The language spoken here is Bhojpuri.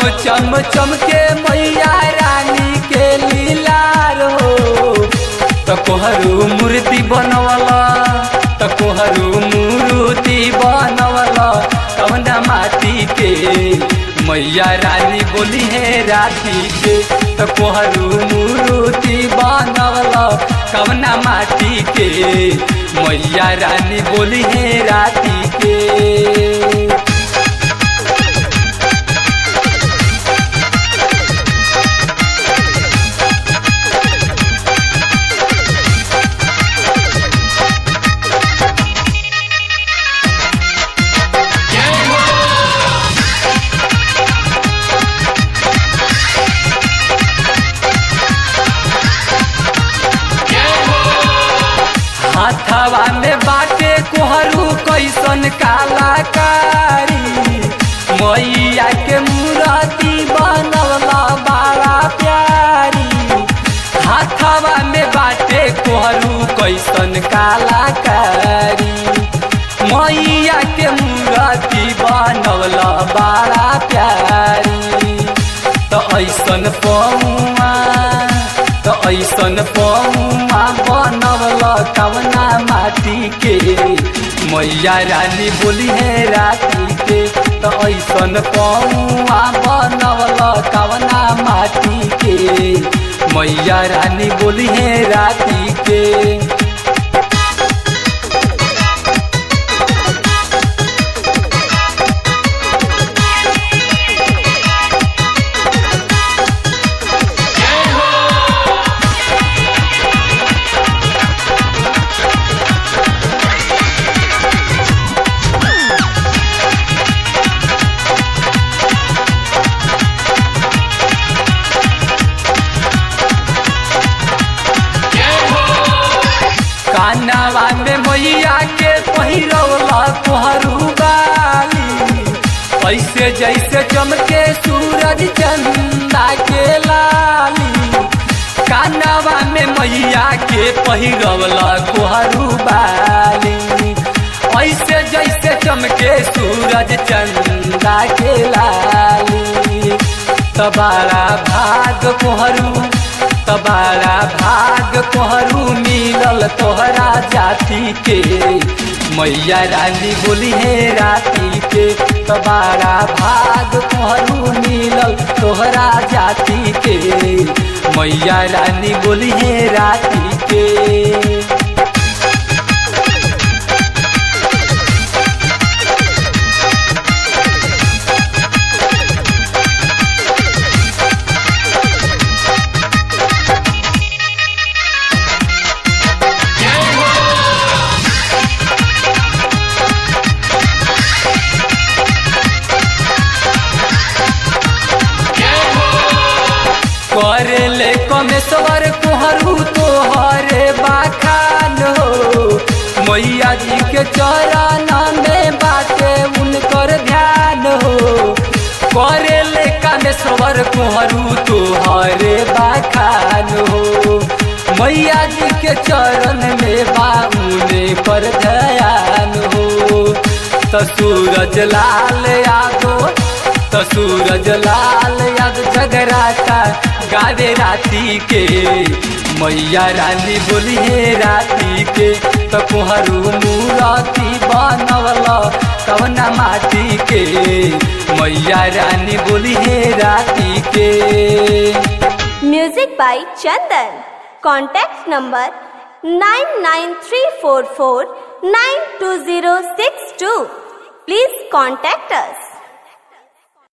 चम चम के मैया रानी के लीलार हो त कोहरू मूर्ति बनवला त कोहरू मूर्ति बनवला कवना माटी के मैया रानी बोली है राती के त कोहरू मूर्ति बनवला कवना माटी के मैया रानी बोली है राती के हाथवा में बाटे कोहरू कैसन कलाकारी मैया के मूर्ति बनवला बड़ा प्यारी हाथवा में बाटे कोहरू कैसन कलाकारी मैया के मूर्ति बनवला बड़ा प्यारी त ऐसन पौआ त ऐसन पौआ बनवल कवना माटी के मैया रानी बोली है राती के त ऐसन पौआ बनवल कवना माटी के मैया रानी बोली है राती के कानवा में मैया के पहिरवला कोहरू बाली ऐसे जैसे चमके सूरज चंदा के लाली कानवा में मैया के पहिरवला कोहरू बाली ऐसे जैसे चमके सूरज चंदा के लाली तबारा भाग कोहरू तबारा भाग कोहरू मिलल तोहरा जाति के मैया रानी बोली है राती के तबारा भाग कोहरू मिलल तोहरा जाति के मैया रानी बोली है राती के करेले कमेश्वर कोहरू तोहरे बाखान हो मैया जी के चरण में बाटे उनकर ध्यान हो करेले कामेश्वर कोहरू तोहरे बाखान हो मैया जी के चरण में बाउने पर ध्यान हो तो सूरज लाल यादव तो सूरज लाल याद जगराता गावे राती के मैया रानी बोली है राती के तो कोहरू मूरति बनवल कवना माटी के मैया रानी बोली है राती के Music by Chandan. Contact number 99344 92062. Please contact us.